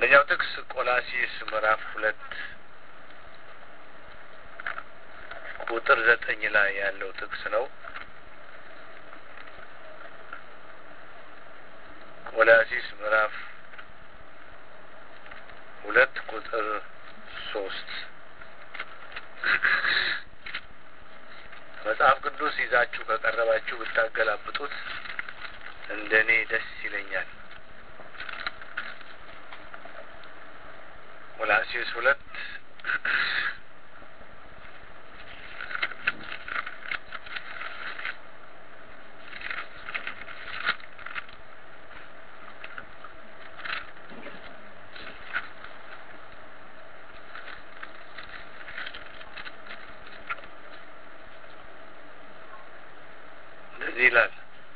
አንደኛው ጥቅስ ቆላሲስ ምዕራፍ ሁለት ቁጥር ዘጠኝ ላይ ያለው ጥቅስ ነው። ቆላሲስ ምዕራፍ ሁለት ቁጥር ሶስት መጽሐፍ ቅዱስ ይዛችሁ ከቀረባችሁ ብታገላብጡት እንደ እኔ ደስ ይለኛል። ቆላሲስ ሁለት እንደዚህ ይላል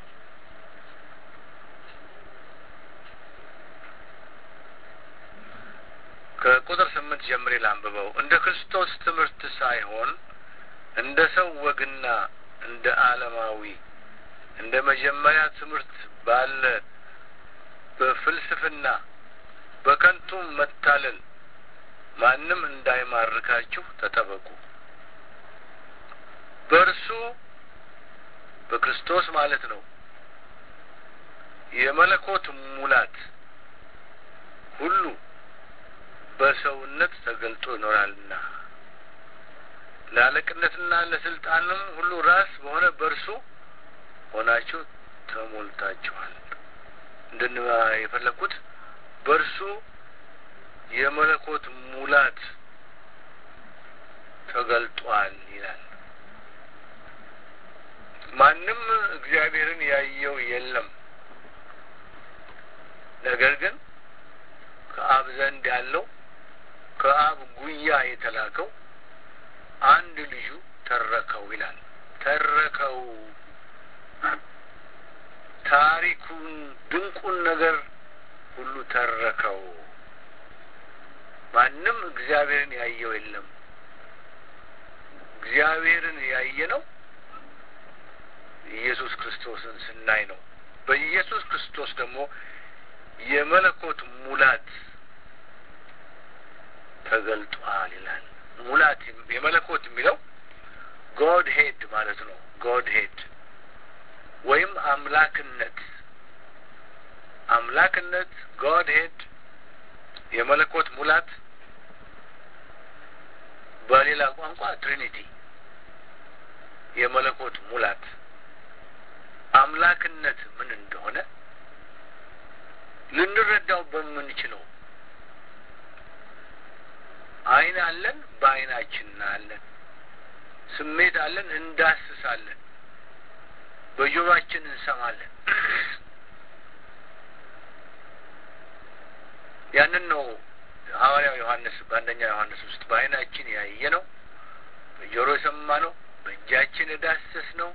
ከቁጥር ስምንት ጀምሬ ላንብበው። እንደ ክርስቶስ ትምህርት ሳይሆን እንደ ሰው ወግና እንደ ዓለማዊ እንደ መጀመሪያ ትምህርት ባለ በፍልስፍና በከንቱም መታለል ማንም እንዳይማርካችሁ ተጠበቁ። በእርሱ በክርስቶስ ማለት ነው የመለኮት ሙላት ሁሉ በሰውነት ተገልጦ ይኖራልና ለአለቅነትና ለስልጣንም ሁሉ ራስ በሆነ በእርሱ ሆናችሁ ተሞልታችኋል። እንድን የፈለግኩት በእርሱ የመለኮት ሙላት ተገልጧል ይላል። ማንም እግዚአብሔርን ያየው የለም። ነገር ግን ከአብ ዘንድ ያለው ከአብ ጉያ የተላከው አንድ ልጁ ተረከው ይላል። ተረከው ታሪኩን ድንቁን ነገር ሁሉ ተረከው። ማንም እግዚአብሔርን ያየው የለም። እግዚአብሔርን ያየ ነው ኢየሱስ ክርስቶስን ስናይ ነው። በኢየሱስ ክርስቶስ ደግሞ የመለኮት ሙላት ተገልጧል ይላል። ሙላት የመለኮት የሚለው ጎድ ሄድ ማለት ነው። ጎድ ሄድ ወይም አምላክነት አምላክነት ጎድ ሄድ የመለኮት ሙላት በሌላ ቋንቋ ትሪኒቲ የመለኮት ሙላት አምላክነት ምን እንደሆነ ልንረዳው በምንችለው ዓይን አለን፣ በዓይናችን እናያለን። ስሜት አለን፣ እንዳስሳለን። በጆሮአችን እንሰማለን። ያንን ነው ሐዋርያው ዮሐንስ በአንደኛ ዮሐንስ ውስጥ በዓይናችን ያየ ነው፣ በጆሮ የሰማ ነው፣ በእጃችን የዳሰስ ነው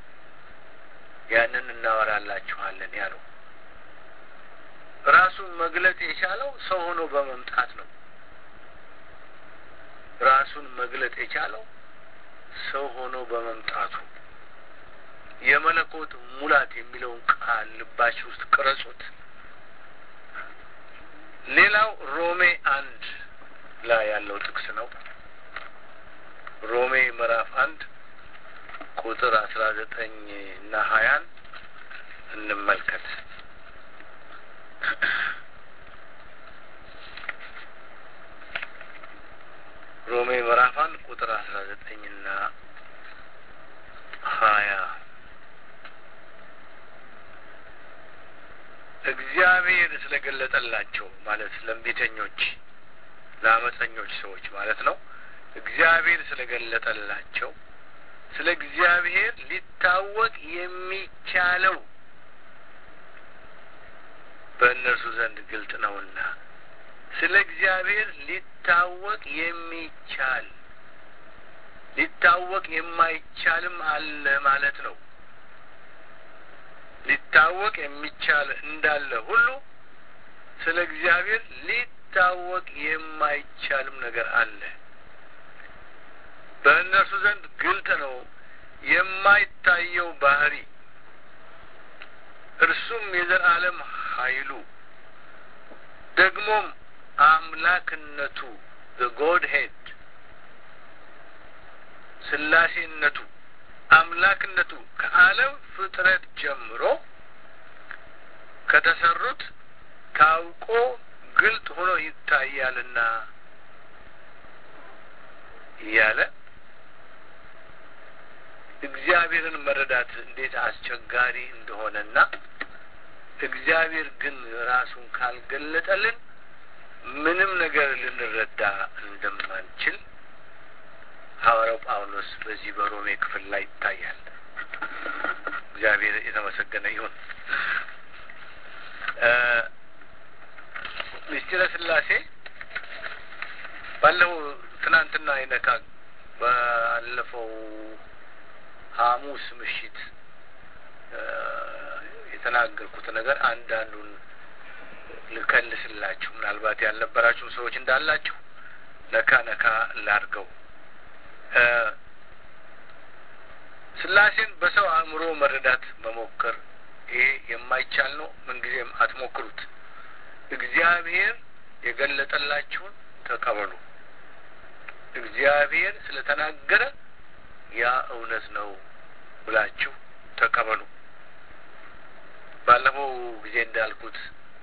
ያንን እናወራላችኋለን ያለው ራሱን መግለጥ የቻለው ሰው ሆኖ በመምጣት ነው። ራሱን መግለጥ የቻለው ሰው ሆኖ በመምጣቱ የመለኮት ሙላት የሚለውን ቃል ልባችሁ ውስጥ ቅረጹት። ሌላው ሮሜ አንድ ላይ ያለው ጥቅስ ነው። ሮሜ ምዕራፍ አንድ ቁጥር አስራ ዘጠኝ እና ሀያን እንመልከት። ሮሜ ምዕራፍ አንድ ቁጥር አስራ ዘጠኝና ሀያ እግዚአብሔር ስለገለጠላቸው ማለት ለእምቢተኞች ለአመፀኞች ሰዎች ማለት ነው። እግዚአብሔር ስለገለጠላቸው ስለ እግዚአብሔር ሊታወቅ የሚቻለው በእነርሱ ዘንድ ግልጥ ነውና ስለ እግዚአብሔር ሊታወቅ የሚቻል ሊታወቅ የማይቻልም አለ ማለት ነው። ሊታወቅ የሚቻል እንዳለ ሁሉ ስለ እግዚአብሔር ሊታወቅ የማይቻልም ነገር አለ። በእነርሱ ዘንድ ግልጥ ነው የማይታየው ባህሪ እርሱም የዘላለም ኃይሉ ደግሞም አምላክነቱ ጎድ ሄድ ስላሴነቱ አምላክነቱ ከዓለም ፍጥረት ጀምሮ ከተሰሩት ታውቆ ግልጥ ሆኖ ይታያልና እያለ እግዚአብሔርን መረዳት እንዴት አስቸጋሪ እንደሆነና እግዚአብሔር ግን ራሱን ካልገለጠልን ምንም ነገር ልንረዳ እንደማንችል ሐዋርያው ጳውሎስ በዚህ በሮሜ ክፍል ላይ ይታያል። እግዚአብሔር የተመሰገነ ይሁን። ምስጢረ ስላሴ ባለፈው ትናንትና ይነካ ባለፈው ሐሙስ ምሽት የተናገርኩት ነገር አንዳንዱን ልከልስላችሁ ምናልባት ያልነበራችሁም ሰዎች እንዳላችሁ ነካ ነካ ላድርገው። ስላሴን በሰው አእምሮ መረዳት መሞከር ይሄ የማይቻል ነው። ምንጊዜም አትሞክሩት። እግዚአብሔር የገለጠላችሁን ተቀበሉ። እግዚአብሔር ስለተናገረ ያ እውነት ነው ብላችሁ ተቀበሉ። ባለፈው ጊዜ እንዳልኩት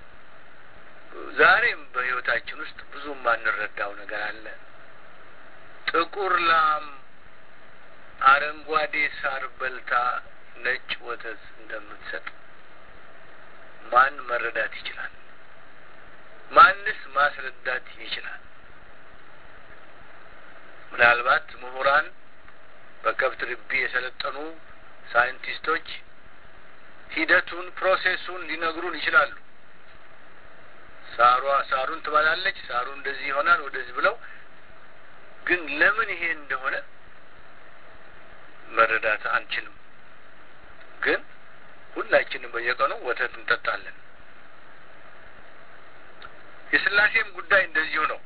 ዛሬም በሕይወታችን ውስጥ ብዙ የማንረዳው ነገር አለ። ጥቁር ላም አረንጓዴ ሳር በልታ ነጭ ወተት እንደምትሰጥ ማን መረዳት ይችላል? ማንስ ማስረዳት ይችላል? ምናልባት ምሁራን፣ በከብት ርቢ የሰለጠኑ ሳይንቲስቶች ሂደቱን ፕሮሴሱን ሊነግሩን ይችላሉ። ሳሯ ሳሩን ትበላለች፣ ሳሩ እንደዚህ ይሆናል ወደዚህ ብለው ግን ለምን ይሄ እንደሆነ መረዳት አንችልም። ግን ሁላችንም በየቀኑ ወተት እንጠጣለን። የስላሴም ጉዳይ እንደዚሁ ነው።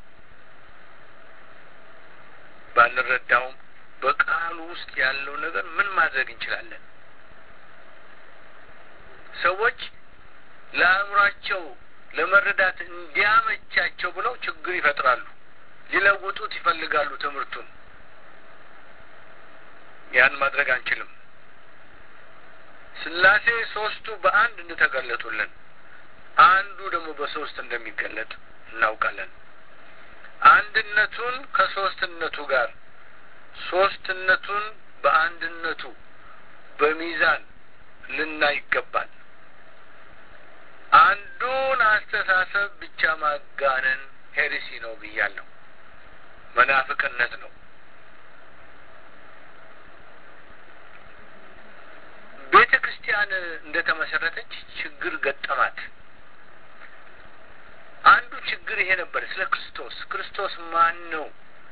ባንረዳውም በቃሉ ውስጥ ያለው ነገር ምን ማድረግ እንችላለን? ሰዎች ለአእምሯቸው ለመረዳት እንዲያመቻቸው ብለው ችግር ይፈጥራሉ። ሊለውጡት ይፈልጋሉ ትምህርቱን። ያን ማድረግ አንችልም። ስላሴ ሶስቱ በአንድ እንደተገለጡልን አንዱ ደግሞ በሶስት እንደሚገለጥ እናውቃለን። አንድነቱን ከሶስትነቱ ጋር ሶስትነቱን በአንድነቱ በሚዛን ልናይ ይገባል። አንዱን አስተሳሰብ ብቻ ማጋነን ሄሪሲ ነው ብያለሁ። መናፍቅነት ነው። ቤተ ክርስቲያን እንደ ተመሰረተች ችግር ገጠማት። አንዱ ችግር ይሄ ነበር። ስለ ክርስቶስ ክርስቶስ ማን ነው?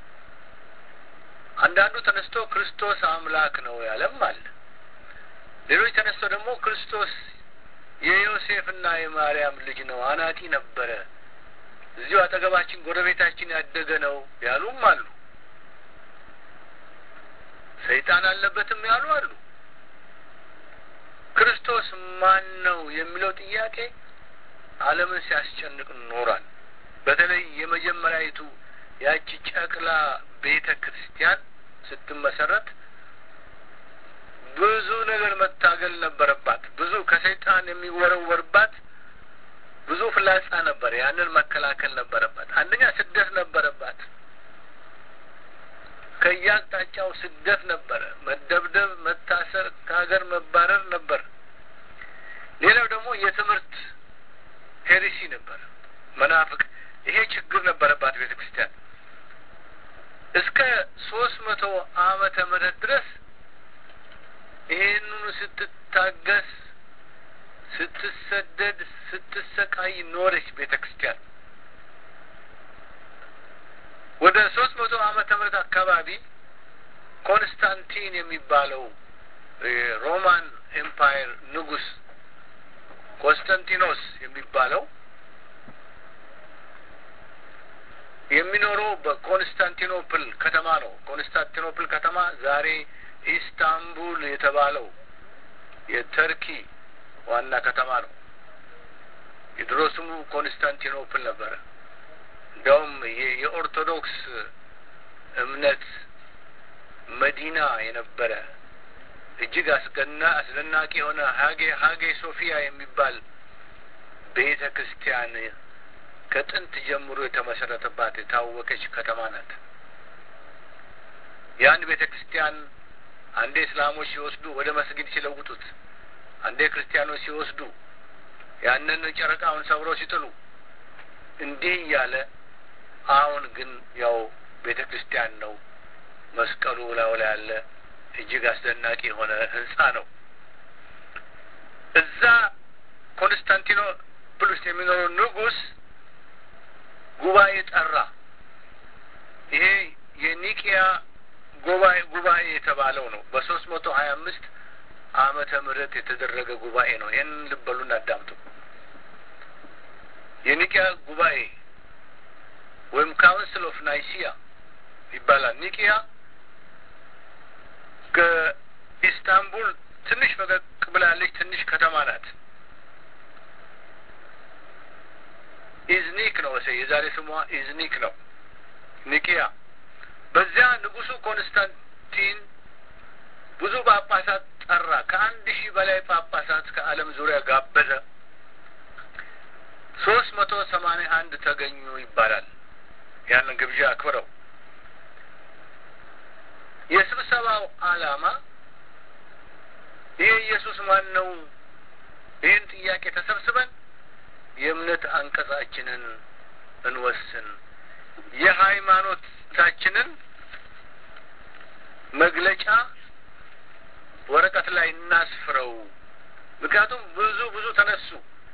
አንዳንዱ ተነስቶ ክርስቶስ አምላክ ነው ያለም አለ። ሌሎች ተነስቶ ደግሞ ክርስቶስ የዮሴፍና የማርያም ልጅ ነው፣ አናጢ ነበረ፣ እዚሁ አጠገባችን ጎረቤታችን ያደገ ነው ያሉም አሉ። ሰይጣን አለበትም ያሉ አሉ። ክርስቶስ ማን ነው የሚለው ጥያቄ ዓለምን ሲያስጨንቅ ኖሯል። በተለይ የመጀመሪያዊቱ ያቺ ጨቅላ ቤተ ክርስቲያን ስትመሰረት ብዙ ነገር መታገል ነበረባት። ብዙ ከሰይጣን የሚወረወርባት ብዙ ፍላጻ ነበር። ያንን መከላከል ነበረባት። አንደኛ ስደት ነበረባት። ከየአቅጣጫው ስደት ነበረ። መደብደብ፣ መታሰር፣ ከሀገር መባረር ነበር። ሌላው ደግሞ የትምህርት ሄሪሲ ነበር፣ መናፍቅ። ይሄ ችግር ነበረባት ቤተ ክርስቲያን እስከ ሶስት መቶ ዓመተ ምህረት ድረስ ይሄንኑ ስትታገስ ስትሰደድ ስትሰቃይ ኖረች ቤተ ክርስቲያን። ወደ ሶስት መቶ ዓመተ ምህረት አካባቢ ኮንስታንቲን የሚባለው የሮማን ኤምፓየር ንጉስ ኮንስታንቲኖስ የሚባለው የሚኖረው በኮንስታንቲኖፕል ከተማ ነው። ኮንስታንቲኖፕል ከተማ ዛሬ ኢስታንቡል የተባለው የተርኪ ዋና ከተማ ነው። የድሮ ስሙ ኮንስታንቲኖፕል ነበረ እንዲያውም የኦርቶዶክስ እምነት መዲና የነበረ እጅግ አስገና አስደናቂ የሆነ ሀጌ ሀጌ ሶፊያ የሚባል ቤተ ክርስቲያን ከጥንት ጀምሮ የተመሰረተባት የታወቀች ከተማ ናት። ያን ቤተ ክርስቲያን አንዴ እስላሞች ሲወስዱ ወደ መስጊድ ሲለውጡት፣ አንዴ ክርስቲያኖች ሲወስዱ ያንን ጨረቃውን ሰብረው ሲጥሉ እንዲህ እያለ አሁን ግን ያው ቤተ ክርስቲያን ነው። መስቀሉ ላዩ ላይ ያለ እጅግ አስደናቂ የሆነ ህንጻ ነው። እዛ ኮንስታንቲኖፕል ውስጥ የሚኖረው ንጉሥ ጉባኤ ጠራ። ይሄ የኒቂያ ጉባኤ ጉባኤ የተባለው ነው። በሶስት መቶ ሀያ አምስት ዓመተ ምህረት የተደረገ ጉባኤ ነው። ይህን ልበሉን አዳምጡ። የኒቂያ ጉባኤ ወይም ካውንስል ኦፍ ናይሲያ ይባላል። ኒቂያ ከኢስታንቡል ትንሽ ፈቀቅ ብላለች። ትንሽ ከተማ ናት። ኢዝኒክ ነው ወሰ የዛሬ ስሟ ኢዝኒክ ነው። ኒቂያ በዚያ ንጉሱ ኮንስታንቲን ብዙ ጳጳሳት ጠራ። ከአንድ ሺህ በላይ ጳጳሳት ከዓለም ዙሪያ ጋበዘ። ሶስት መቶ ሰማንያ አንድ ተገኙ ይባላል። ያንን ግብዣ አክብረው የስብሰባው ዓላማ ይህ ኢየሱስ ማን ነው? ይህን ጥያቄ ተሰብስበን የእምነት አንቀጻችንን እንወስን፣ የሃይማኖታችንን መግለጫ ወረቀት ላይ እናስፍረው። ምክንያቱም ብዙ ብዙ ተነሱ።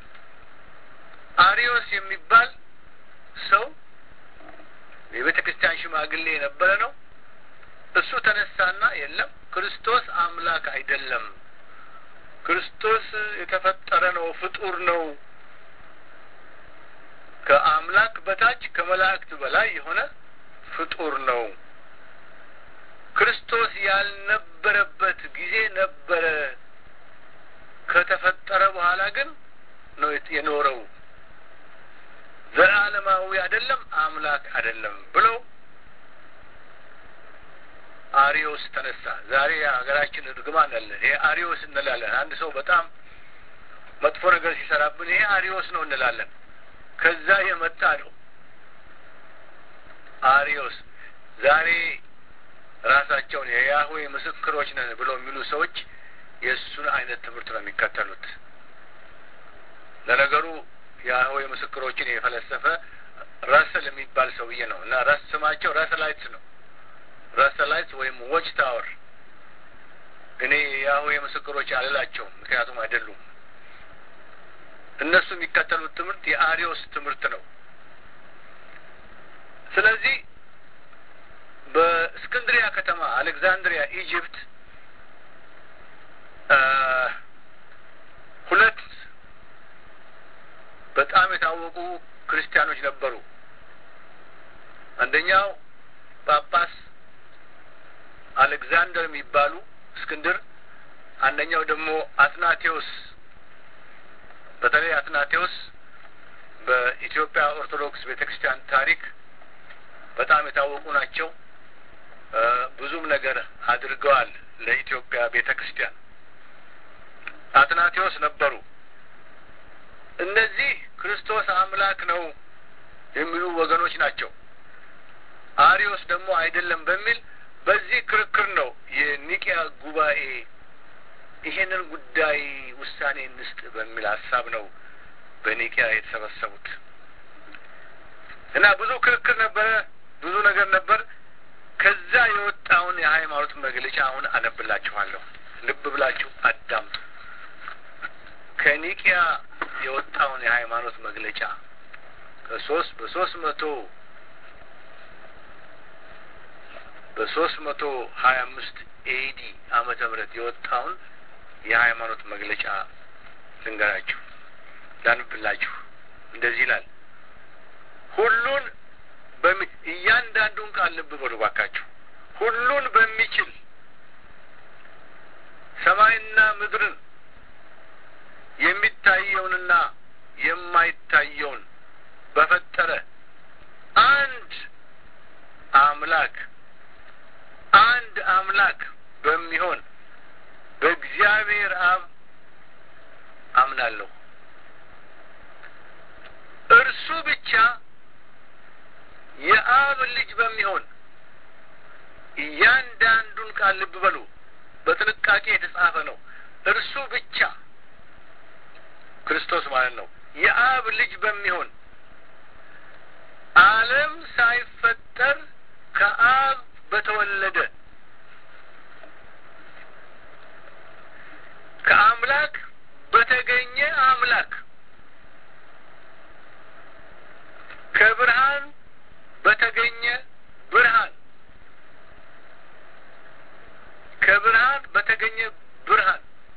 አሪዮስ የሚባል ሰው የቤተ ክርስቲያን ሽማግሌ የነበረ ነው። እሱ ተነሳና የለም ክርስቶስ አምላክ አይደለም፣ ክርስቶስ የተፈጠረ ነው፣ ፍጡር ነው፣ ከአምላክ በታች ከመላእክት በላይ የሆነ ፍጡር ነው። ክርስቶስ ያልነበረበት ጊዜ ነበረ፣ ከተፈጠረ በኋላ ግን ነው የኖረው። ዘላለማዊ አይደለም፣ አምላክ አይደለም ብለው አሪዮስ ተነሳ። ዛሬ ሀገራችን እርግማን አለ። ይሄ አሪዮስ እንላለን። አንድ ሰው በጣም መጥፎ ነገር ሲሰራብን ይሄ አሪዮስ ነው እንላለን። ከዛ የመጣ ነው አሪዮስ። ዛሬ ራሳቸውን የያህዌ ምስክሮች ነን ብለው የሚሉ ሰዎች የእሱን አይነት ትምህርት ነው የሚከተሉት። ለነገሩ የያህዌ ምስክሮችን የፈለሰፈ ረስል የሚባል ሰውዬ ነው እና ረስ ስማቸው ረስላይትስ ነው ረሰላይት ወይም ዎች ታወር። እኔ የያህዌ ምስክሮች አልላቸውም፣ ምክንያቱም አይደሉም። እነሱ የሚከተሉት ትምህርት የአሪዮስ ትምህርት ነው። ስለዚህ በእስክንድሪያ ከተማ አሌክዛንድሪያ ኢጅፕት ሁለት በጣም የታወቁ ክርስቲያኖች ነበሩ። አንደኛው ጳጳስ አሌክዛንደር የሚባሉ እስክንድር፣ አንደኛው ደግሞ አትናቴዎስ። በተለይ አትናቴዎስ በኢትዮጵያ ኦርቶዶክስ ቤተ ክርስቲያን ታሪክ በጣም የታወቁ ናቸው። ብዙም ነገር አድርገዋል ለኢትዮጵያ ቤተ ክርስቲያን። አትናቴዎስ ነበሩ። እነዚህ ክርስቶስ አምላክ ነው የሚሉ ወገኖች ናቸው። አሪዮስ ደግሞ አይደለም በሚል በዚህ ክርክር ነው የኒቂያ ጉባኤ ይሄንን ጉዳይ ውሳኔ እንስጥ በሚል ሀሳብ ነው በኒቂያ የተሰበሰቡት እና ብዙ ክርክር ነበረ፣ ብዙ ነገር ነበር። ከዛ የወጣውን የሃይማኖት መግለጫ አሁን አነብላችኋለሁ። ልብ ብላችሁ አዳምጡ። ከኒቂያ የወጣውን የሃይማኖት መግለጫ ከሶስት በሶስት መቶ በሶስት መቶ ሀያ አምስት ኤዲ ዓመተ ምህረት የወጣውን የሃይማኖት መግለጫ ልንገራችሁ፣ ላንብላችሁ። እንደዚህ ይላል። ሁሉን በሚ እያንዳንዱን ቃል ልብ በሉ ባካችሁ። ሁሉን በሚችል ሰማይና ምድርን የሚታየውንና የማይታየውን በፈጠረ አንድ አምላክ አንድ አምላክ በሚሆን በእግዚአብሔር አብ አምናለሁ። እርሱ ብቻ የአብ ልጅ በሚሆን እያንዳንዱን ቃል ልብ በሉ፣ በጥንቃቄ የተጻፈ ነው። እርሱ ብቻ ክርስቶስ ማለት ነው። የአብ ልጅ በሚሆን ዓለም ሳይፈጠር ከአብ በተወለደ ከአምላክ በተገኘ አምላክ ከብርሃን በተገኘ ብርሃን ከብርሃን በተገኘ ብርሃን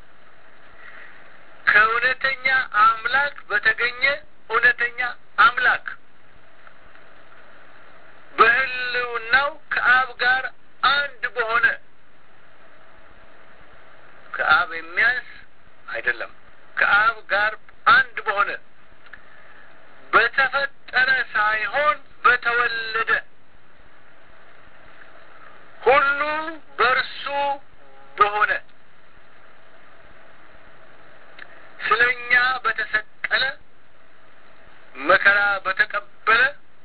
ከእውነተኛ አምላክ በተገኘ እውነተኛ አምላክ በሕልውናው ከአብ ጋር አንድ በሆነ ከአብ የሚያንስ አይደለም። ከአብ ጋር አንድ በሆነ በተፈጠረ ሳይሆን በተወለደ ሁሉ በእርሱ በሆነ ስለ እኛ በተሰቀለ መከራ በተቀበለ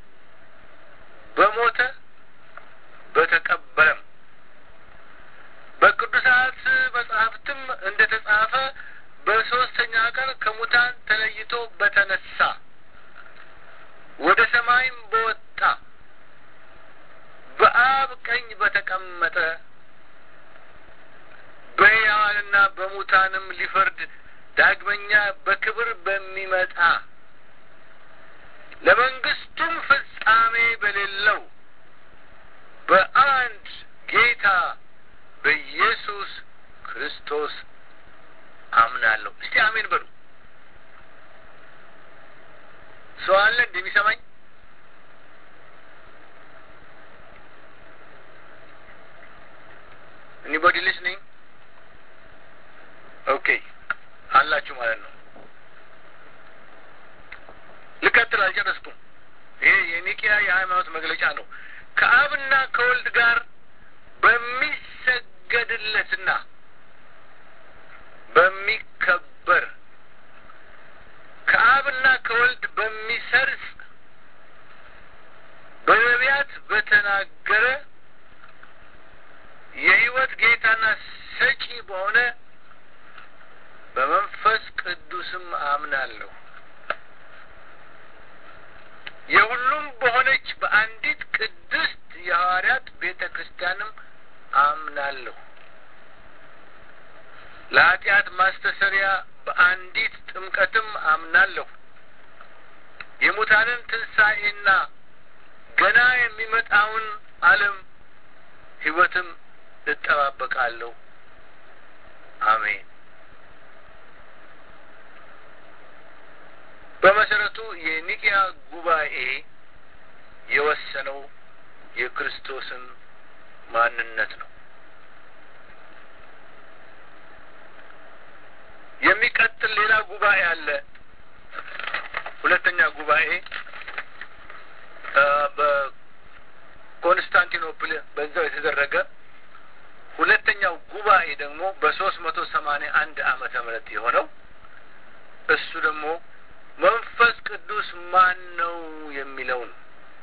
በሞተ በተቀበለም በቅዱሳት መጽሐፍትም እንደ ተጻፈ በሦስተኛ ቀን ከሙታን ተለይቶ በተነሳ ወደ ሰማይም በወጣ በአብ ቀኝ በተቀመጠ በሕያዋንና በሙታንም ሊፈርድ ዳግመኛ በክብር በሚመጣ ለመንግስቱም ፍጻሜ በሌለው በአንድ ጌታ በኢየሱስ ክርስቶስ አምናለሁ። እስቲ አሜን በሉ። ሰው አለ እንደሚሰማኝ? ኤኒቦዲ ሊስኒንግ? ኦኬ አላችሁ ማለት ነው። ልቀጥል፣ አልጨረስኩም። ይሄ የኒቅያ የሃይማኖት መግለጫ ነው። ከአብና ከወልድ ጋር በሚሰገድለትና በሚከበር ከአብና ከወልድ በሚሰርጽ በነቢያት በተናገረ የሕይወት ጌታና ሰጪ በሆነ በመንፈስ ቅዱስም አምናለሁ። የሁሉም በሆነች በአንዲት ቅድስት የሐዋርያት ቤተ ክርስቲያንም አምናለሁ። ለኃጢአት ማስተሰሪያ በአንዲት ጥምቀትም አምናለሁ። የሙታንን ትንሣኤና ገና የሚመጣውን ዓለም ሕይወትም እጠባበቃለሁ። አሜን። በመሰረቱ የኒቅያ ጉባኤ የወሰነው የክርስቶስን ማንነት ነው። የሚቀጥል ሌላ ጉባኤ አለ። ሁለተኛ ጉባኤ በኮንስታንቲኖፕል በዛው የተደረገ ሁለተኛው ጉባኤ ደግሞ በሶስት መቶ ሰማንያ አንድ ዓመተ ምህረት የሆነው እሱ ደግሞ መንፈስ ቅዱስ ማን ነው የሚለውን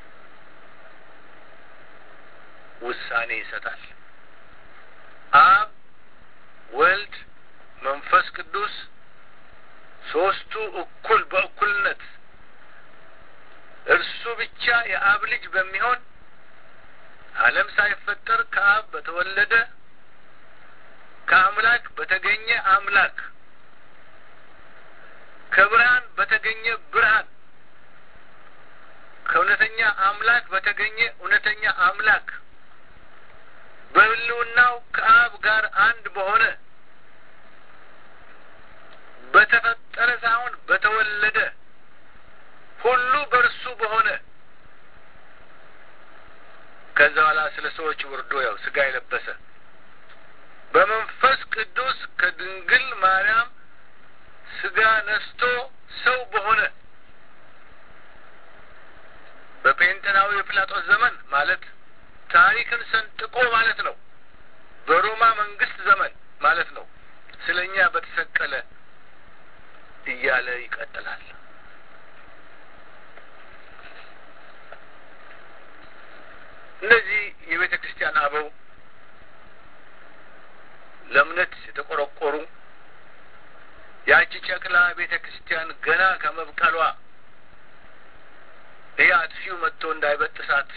ውሳኔ ይሰጣል። አብ፣ ወልድ፣ መንፈስ ቅዱስ ሶስቱ እኩል በእኩልነት እርሱ ብቻ የአብ ልጅ በሚሆን ዓለም ሳይፈጠር ከአብ በተወለደ ከአምላክ በተገኘ አምላክ ከብርሃን በተገኘ ብርሃን ከእውነተኛ አምላክ በተገኘ እውነተኛ አምላክ በሕልውናው ከአብ ጋር አንድ በሆነ በተፈጠረ ሳይሆን በተወለደ ሁሉ በእርሱ በሆነ ከዛ በኋላ ስለ ሰዎች ወርዶ ያው ስጋ የለበሰ በመንፈስ ቅዱስ ከድንግል ማርያም ስጋ ነስቶ ሰው በሆነ በጴንጤናዊ በጴንጤናዊ የጲላጦስ ዘመን ማለት ታሪክን ሰንጥቆ ማለት ነው። በሮማ መንግስት ዘመን ማለት ነው። ስለ እኛ በተሰቀለ እያለ ይቀጥላል። እነዚህ የቤተ ክርስቲያን አበው ለእምነት የተቆረቆሩ ያቺ ጨቅላ ቤተ ክርስቲያን ገና ከመብቀሏ ይህ አጥፊው መጥቶ እንዳይበጥሳት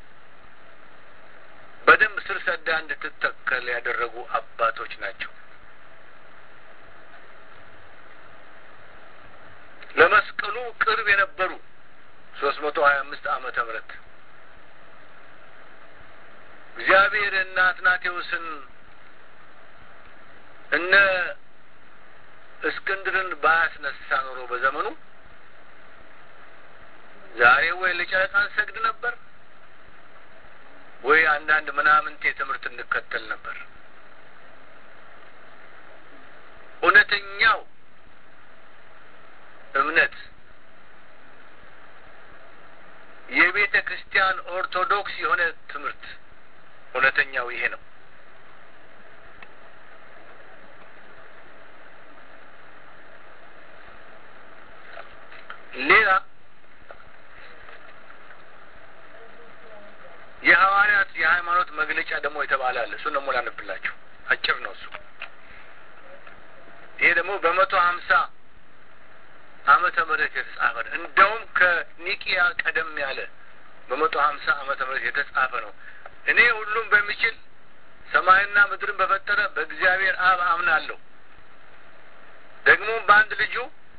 በደንብ ስር ሰዳ እንድትተከል ያደረጉ አባቶች ናቸው። ለመስቀሉ ቅርብ የነበሩ ሶስት መቶ ሀያ አምስት ዓመተ ምህረት እግዚአብሔር እነ አትናቴዎስን እነ እስክንድርን ባያስነሳ ኖሮ በዘመኑ ዛሬ ወይ ለጨረቃ እንሰግድ ነበር ወይ አንዳንድ ምናምንቴ ትምህርት እንከተል ነበር። እውነተኛው እምነት የቤተ ክርስቲያን ኦርቶዶክስ የሆነ ትምህርት እውነተኛው ይሄ ነው። ሌላ የሐዋርያት የሃይማኖት መግለጫ ደግሞ የተባለ አለ። እሱን ደግሞ ላነብላችሁ። አጭር ነው እሱ። ይሄ ደግሞ በመቶ ሀምሳ ዓመተ ምህረት የተጻፈ ነው። እንደውም ከኒቂያ ቀደም ያለ በመቶ ሀምሳ ዓመተ ምህረት የተጻፈ ነው። እኔ ሁሉም በሚችል ሰማይና ምድርን በፈጠረ በእግዚአብሔር አብ አምናለሁ፣ ደግሞም በአንድ ልጁ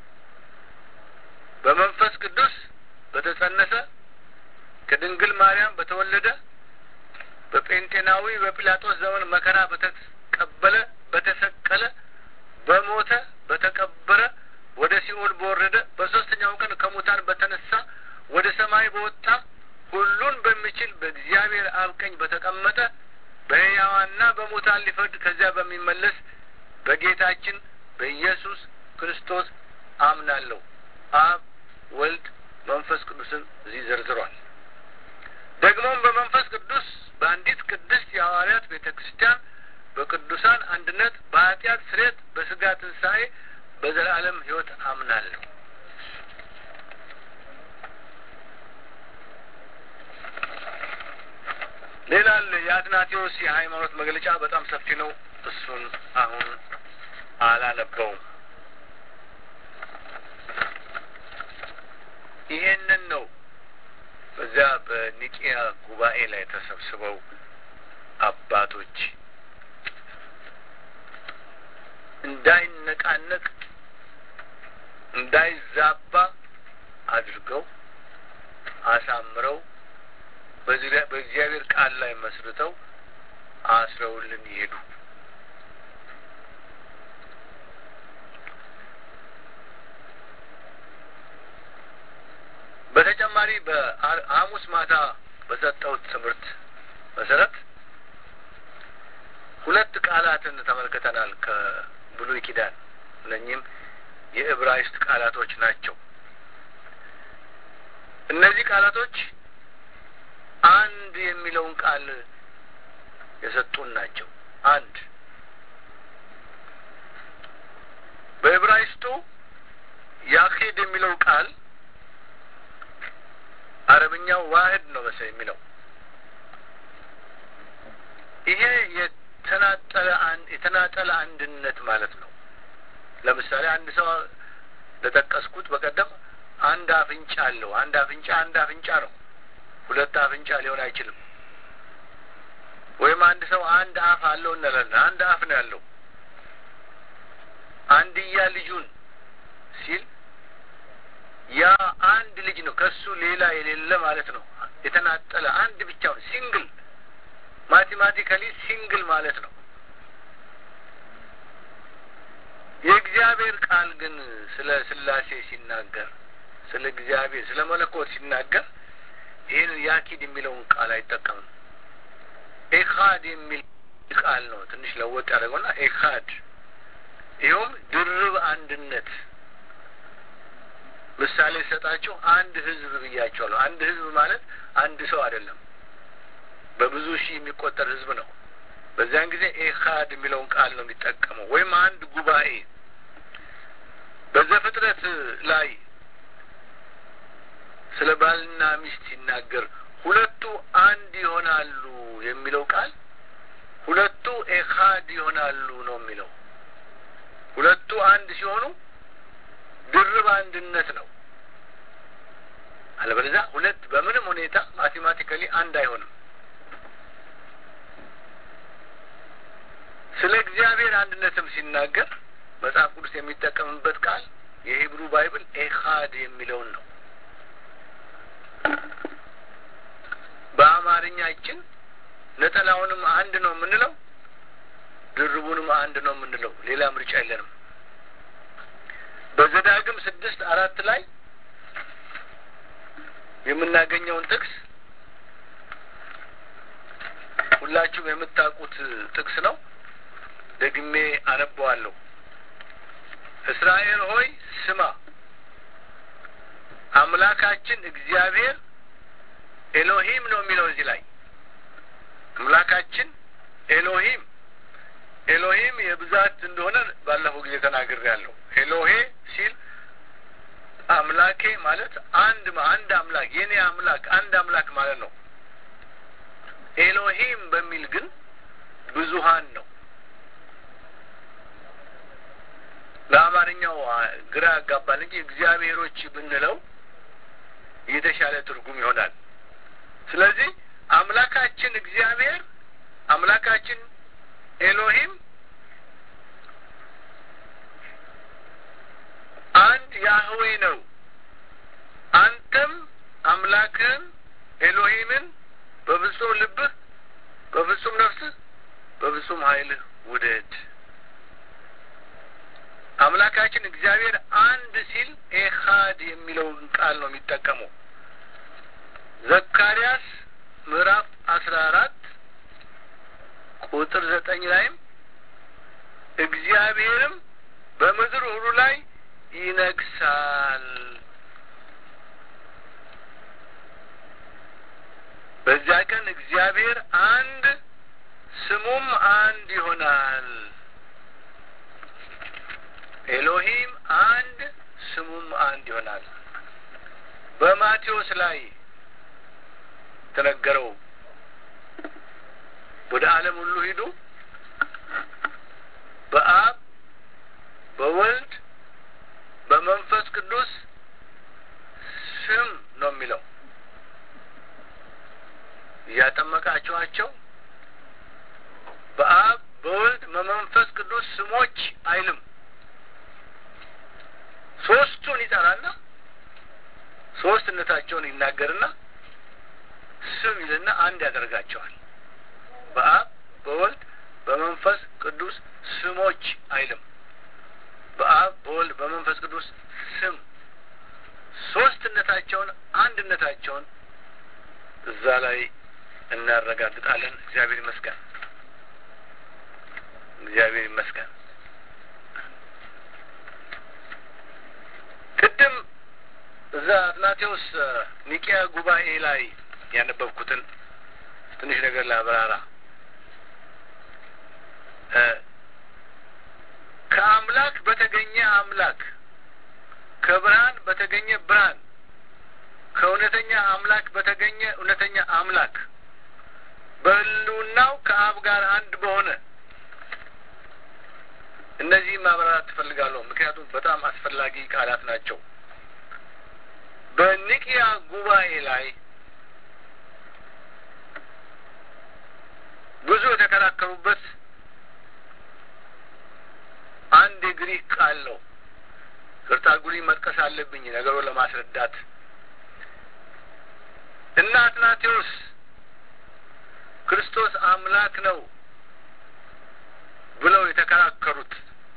በመንፈስ ቅዱስ በተጸነሰ ከድንግል ማርያም በተወለደ በጴንጤናዊ በጲላጦስ ዘመን መከራ በተቀበለ በተሰቀለ በሞተ በተቀበረ ወደ ሲኦል በወረደ በሶስተኛው ቀን ከሙታን በተነሳ ወደ ሰማይ በወጣ ሁሉን በሚችል በእግዚአብሔር አብ ቀኝ በተቀመጠ በሕያዋንና በሙታን ሊፈርድ ከዚያ በሚመለስ በጌታችን በኢየሱስ ክርስቶስ አምናለሁ። አብ ወልድ መንፈስ ቅዱስን እዚህ ዘርዝሯል። ደግሞም በመንፈስ ቅዱስ በአንዲት ቅድስት የሐዋርያት ቤተ ክርስቲያን በቅዱሳን አንድነት በኃጢአት ስርየት በስጋ ትንሣኤ በዘላለም ሕይወት አምናለሁ። ሌላ የአትናቴዎስ የሃይማኖት መግለጫ በጣም ሰፊ ነው። እሱን አሁን አላነበውም። ይሄንን ነው በዚያ በኒቂያ ጉባኤ ላይ ተሰብስበው አባቶች እንዳይነቃነቅ እንዳይዛባ አድርገው አሳምረው በእግዚአብሔር ቃል ላይ መስርተው አስረውልን ይሄዱ። በተጨማሪ በሐሙስ ማታ በሰጠሁት ትምህርት መሰረት ሁለት ቃላትን ተመልክተናል ከብሉይ ኪዳን። እነኚህም የዕብራይስጥ ቃላቶች ናቸው። እነዚህ ቃላቶች አንድ የሚለውን ቃል የሰጡን ናቸው። አንድ በዕብራይስጡ ያኬድ የሚለው ቃል አረብኛው ዋህድ ነው መሰለኝ የሚለው ይሄ የተናጠለ የተናጠለ አንድነት ማለት ነው። ለምሳሌ አንድ ሰው ለጠቀስኩት በቀደም አንድ አፍንጫ አለው። አንድ አፍንጫ አንድ አፍንጫ ነው። ሁለት አፍንጫ ሊሆን አይችልም። ወይም አንድ ሰው አንድ አፍ አለው እንላለን። አንድ አፍ ነው ያለው። አንድያ ልጁን ሲል ያ አንድ ልጅ ነው። ከሱ ሌላ የሌለ ማለት ነው። የተናጠለ አንድ ብቻውን ሲንግል፣ ማቴማቲካሊ ሲንግል ማለት ነው። የእግዚአብሔር ቃል ግን ስለ ስላሴ ሲናገር፣ ስለ እግዚአብሔር ስለ መለኮት ሲናገር ይህን ያኪድ የሚለውን ቃል አይጠቀምም። ኤካድ የሚል ቃል ነው ትንሽ ለወጥ ያደረገውና ኤካድ ይኸውም ድርብ አንድነት ምሳሌ ሰጣችሁ አንድ ህዝብ ብያቸዋለሁ። አንድ ህዝብ ማለት አንድ ሰው አይደለም፣ በብዙ ሺህ የሚቆጠር ህዝብ ነው። በዚያን ጊዜ ኤካድ የሚለውን ቃል ነው የሚጠቀመው፣ ወይም አንድ ጉባኤ። በዘፍጥረት ላይ ስለ ባልና ሚስት ሲናገር ሁለቱ አንድ ይሆናሉ የሚለው ቃል ሁለቱ ኤካድ ይሆናሉ ነው የሚለው። ሁለቱ አንድ ሲሆኑ ድርብ አንድነት ነው። አለበለዚያ ሁለት በምንም ሁኔታ ማቴማቲካሊ አንድ አይሆንም። ስለ እግዚአብሔር አንድነትም ሲናገር መጽሐፍ ቅዱስ የሚጠቀምበት ቃል የሂብሩ ባይብል ኤካድ የሚለውን ነው። በአማርኛችን ነጠላውንም አንድ ነው የምንለው፣ ድርቡንም አንድ ነው የምንለው። ሌላ ምርጫ የለንም። በዘዳግም ስድስት አራት ላይ የምናገኘውን ጥቅስ ሁላችሁም የምታውቁት ጥቅስ ነው። ደግሜ አነበዋለሁ። እስራኤል ሆይ ስማ፣ አምላካችን እግዚአብሔር ኤሎሂም ነው የሚለው እዚህ ላይ አምላካችን ኤሎሂም ኤሎሂም የብዛት እንደሆነ ባለፈው ጊዜ ተናግሬያለሁ። ኤሎሄ ሲል አምላኬ ማለት አንድ አንድ አምላክ የኔ አምላክ አንድ አምላክ ማለት ነው። ኤሎሂም በሚል ግን ብዙሀን ነው። ለአማርኛው ግራ ያጋባል እንጂ እግዚአብሔሮች ብንለው የተሻለ ትርጉም ይሆናል። ስለዚህ አምላካችን እግዚአብሔር አምላካችን ኤሎሂም አንድ ያህዌ ነው። አንተም አምላክህን ኤሎሂምን በፍጹም ልብህ፣ በፍጹም ነፍስህ፣ በፍጹም ኃይልህ ውደድ። አምላካችን እግዚአብሔር አንድ ሲል ኤካድ የሚለውን ቃል ነው የሚጠቀመው። ዘካርያስ ምዕራፍ አስራ አራት ቁጥር ዘጠኝ ላይም እግዚአብሔርም በምድር ሁሉ ላይ ይነግሳል። በዚያ ቀን እግዚአብሔር አንድ ስሙም አንድ ይሆናል። ኤሎሂም አንድ ስሙም አንድ ይሆናል። በማቴዎስ ላይ ተነገረው ወደ ዓለም ሁሉ ሂዱ በአብ በወልድ በመንፈስ ቅዱስ ስም ነው የሚለው እያጠመቃችኋቸው በአብ በወልድ በመንፈስ ቅዱስ ስሞች አይልም። ሶስቱን ይጠራና ሶስትነታቸውን ይናገርና ስም ይልና አንድ ያደርጋቸዋል። በአብ በወልድ በመንፈስ ቅዱስ ስሞች አይልም። በአብ በወልድ በመንፈስ ቅዱስ ስም ሶስትነታቸውን አንድነታቸውን እዛ ላይ እናረጋግጣለን። እግዚአብሔር ይመስገን። እግዚአብሔር ይመስገን። ቅድም እዛ አትናቴዎስ ኒቂያ ጉባኤ ላይ ያነበብኩትን ትንሽ ነገር ላብራራ። ከአምላክ በተገኘ አምላክ፣ ከብርሃን በተገኘ ብርሃን፣ ከእውነተኛ አምላክ በተገኘ እውነተኛ አምላክ፣ በሕልውናው ከአብ ጋር አንድ በሆነ እነዚህ ማብራራት ትፈልጋለሁ፣ ምክንያቱም በጣም አስፈላጊ ቃላት ናቸው። በኒቂያ ጉባኤ ላይ ብዙ የተከራከሩበት አንድ የግሪክ ቃል ነው። ቅርታ ጉሪ መጥቀስ አለብኝ ነገሩን ለማስረዳት እና አትናቴዎስ ክርስቶስ አምላክ ነው ብለው የተከራከሩት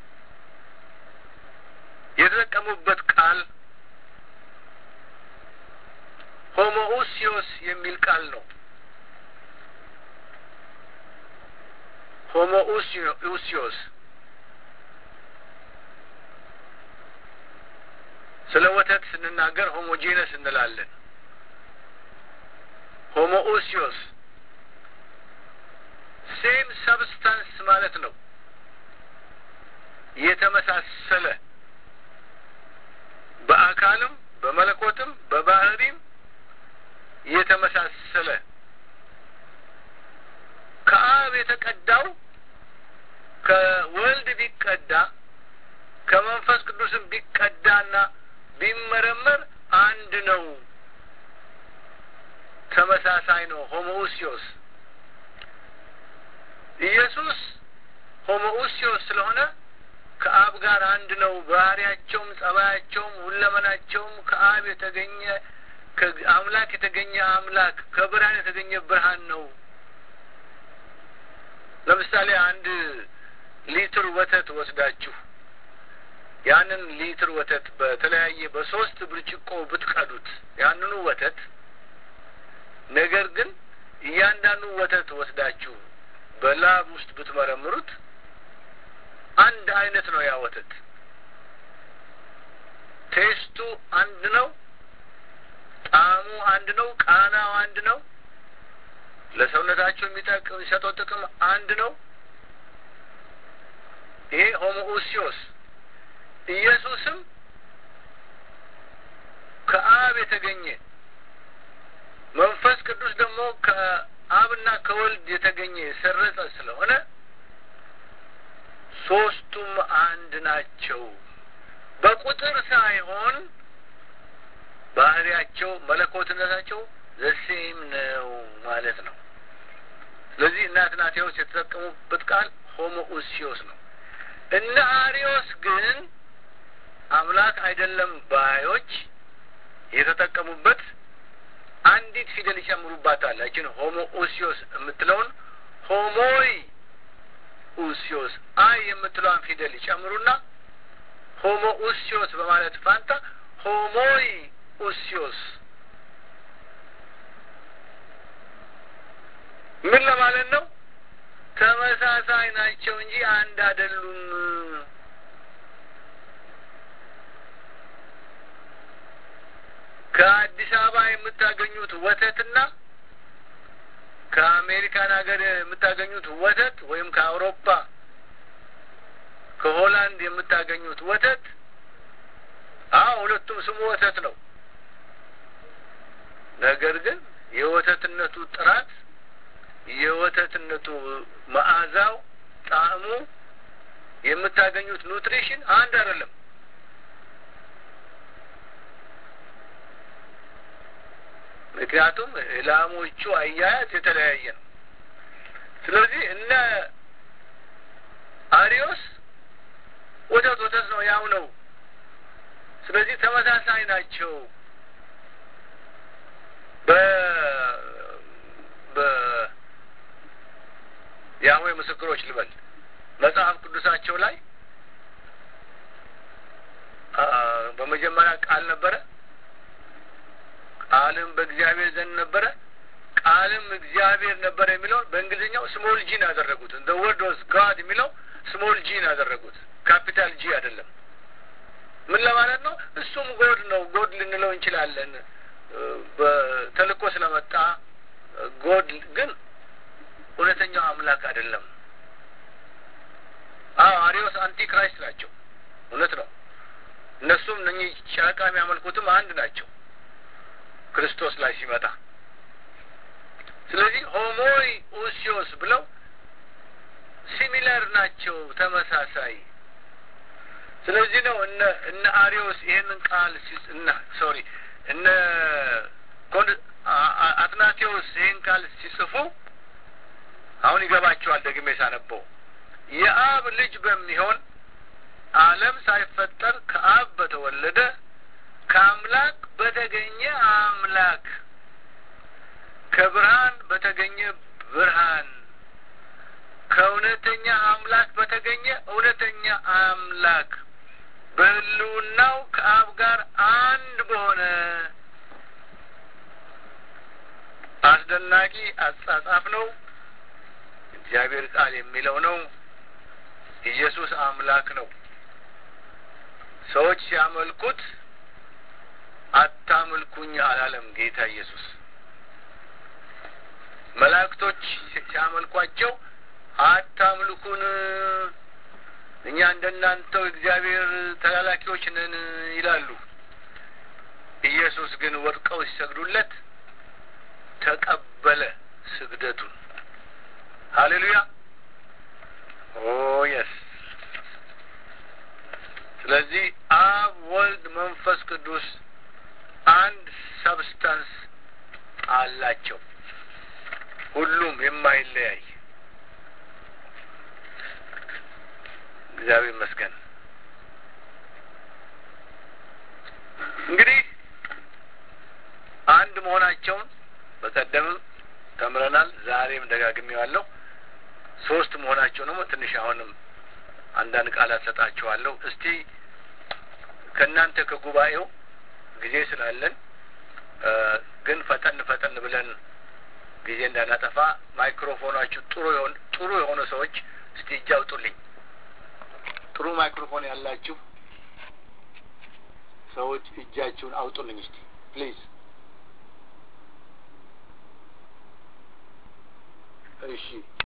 የተጠቀሙበት ቃል ሆሞኡሲዮስ የሚል ቃል ነው። ሆሞኡሲዮስ ስለ ወተት ስንናገር ሆሞጂነስ እንላለን። ሆሞኡሲዮስ ሴም ሰብስታንስ ማለት ነው። የተመሳሰለ በአካልም በመለኮትም በባህሪም የተመሳሰለ ከአብ የተቀዳው ከወልድ ቢቀዳ ከመንፈስ ቅዱስም ቢቀዳና ቢመረመር አንድ ነው፣ ተመሳሳይ ነው። ሆሞኡሲዮስ ኢየሱስ ሆሞኡሲዮስ ስለሆነ ከአብ ጋር አንድ ነው። ባህሪያቸውም፣ ጸባያቸውም፣ ሁለመናቸውም ከአብ የተገኘ አምላክ የተገኘ አምላክ ከብርሃን የተገኘ ብርሃን ነው። ለምሳሌ አንድ ሊትር ወተት ወስዳችሁ ያንን ሊትር ወተት በተለያየ በሶስት ብርጭቆ ብትቀዱት ያንኑ ወተት ነገር ግን እያንዳንዱ ወተት ወስዳችሁ በላብ ውስጥ ብትመረምሩት አንድ አይነት ነው። ያ ወተት ቴስቱ አንድ ነው። ጣዕሙ አንድ ነው። ቃናው አንድ ነው። ለሰውነታቸው የሚጠቅም የሚሰጠው ጥቅም አንድ ነው። ይሄ ሆሞኡሲዮስ ኢየሱስም ከአብ የተገኘ መንፈስ ቅዱስ ደግሞ ከአብና ከወልድ የተገኘ የሰረጸ ስለሆነ ሶስቱም አንድ ናቸው። በቁጥር ሳይሆን ባህሪያቸው መለኮትነታቸው ዘሴም ነው ማለት ነው። ስለዚህ እነ አትናቴዎስ የተጠቀሙበት ቃል ሆሞኡሲዮስ ነው። እነ አሪዮስ ግን አምላክ አይደለም ባዮች የተጠቀሙበት አንዲት ፊደል ይጨምሩባታል። ያችን ሆሞኡሲዮስ የምትለውን ሆሞይ ኡሲዮስ አይ የምትለዋን ፊደል ይጨምሩና ሆሞኡሲዮስ በማለት ፋንታ ሆሞይ ኡሲዮስ ምን ለማለት ነው? ተመሳሳይ ናቸው እንጂ አንድ አይደሉም። ከአዲስ አበባ የምታገኙት ወተትና ከአሜሪካን ሀገር የምታገኙት ወተት ወይም ከአውሮፓ ከሆላንድ የምታገኙት ወተት አዎ ሁለቱም ስሙ ወተት ነው። ነገር ግን የወተትነቱ ጥራት የወተትነቱ መዓዛው፣ ጣዕሙ፣ የምታገኙት ኑትሪሽን አንድ አይደለም። ምክንያቱም ላሞቹ አያያዝ የተለያየ ነው። ስለዚህ እነ አሪዮስ ወተት ወተት ነው፣ ያው ነው። ስለዚህ ተመሳሳይ ናቸው። በ በ የአሁዌ ምስክሮች ልበል መጽሐፍ ቅዱሳቸው ላይ በመጀመሪያ ቃል ነበረ፣ ቃልም በእግዚአብሔር ዘንድ ነበረ፣ ቃልም እግዚአብሔር ነበረ የሚለውን በእንግሊዝኛው ስሞል ጂን ያደረጉት። እንደ ወርድ ወዝ ጋድ የሚለው ስሞል ጂን ያደረጉት ካፒታል ጂ አይደለም። ምን ለማለት ነው? እሱም ጎድ ነው። ጎድ ልንለው እንችላለን በተልእኮ ስለመጣ ጎድ ግን እውነተኛው አምላክ አይደለም። አዎ አሪዮስ አንቲ ክራይስት ናቸው። እውነት ነው። እነሱም እነኚህ ጨረቃ የሚያመልኩትም አንድ ናቸው ክርስቶስ ላይ ሲመጣ። ስለዚህ ሆሞይ ኡሲዮስ ብለው ሲሚለር ናቸው፣ ተመሳሳይ። ስለዚህ ነው እነ እነ አሪዮስ ይሄንን ቃል እና ሶሪ እነ አትናቴዎስ ይህን ቃል ሲጽፉ አሁን ይገባቸዋል። ደግሜ ሳነበው የአብ ልጅ በሚሆን ዓለም ሳይፈጠር ከአብ በተወለደ ከአምላክ በተገኘ አምላክ ከብርሃን በተገኘ ብርሃን ከእውነተኛ አምላክ በተገኘ እውነተኛ አምላክ በሕልውናው ከአብ ጋር አንድ በሆነ አስደናቂ አጻጻፍ ነው። እግዚአብሔር ቃል የሚለው ነው። ኢየሱስ አምላክ ነው። ሰዎች ሲያመልኩት አምልኩኝ አላለም ጌታ ኢየሱስ። መላእክቶች ሲያመልኳቸው አታምልኩን፣ እኛ እንደናንተው እግዚአብሔር ተላላኪዎች ነን ይላሉ። ኢየሱስ ግን ወድቀው ሲሰግዱለት ተቀበለ ስግደቱን። ሀሌሉያ ኦ የስ። ስለዚህ አብ፣ ወልድ፣ መንፈስ ቅዱስ አንድ ሰብስታንስ አላቸው። ሁሉም የማይለያይ እግዚአብሔር ይመስገን። እንግዲህ አንድ መሆናቸውን በቀደምም ተምረናል። ዛሬም ደጋግሜዋለሁ። ሶስት መሆናቸው ደግሞ ትንሽ አሁንም አንዳንድ ቃላት ሰጣችኋለሁ። እስቲ ከእናንተ ከጉባኤው ጊዜ ስላለን ግን ፈጠን ፈጠን ብለን ጊዜ እንዳናጠፋ ማይክሮፎናችሁ ጥሩ የሆን ጥሩ የሆኑ ሰዎች እስቲ እጅ አውጡልኝ። ጥሩ ማይክሮፎን ያላችሁ ሰዎች እጃችሁን አውጡልኝ እስቲ ፕሊዝ። እሺ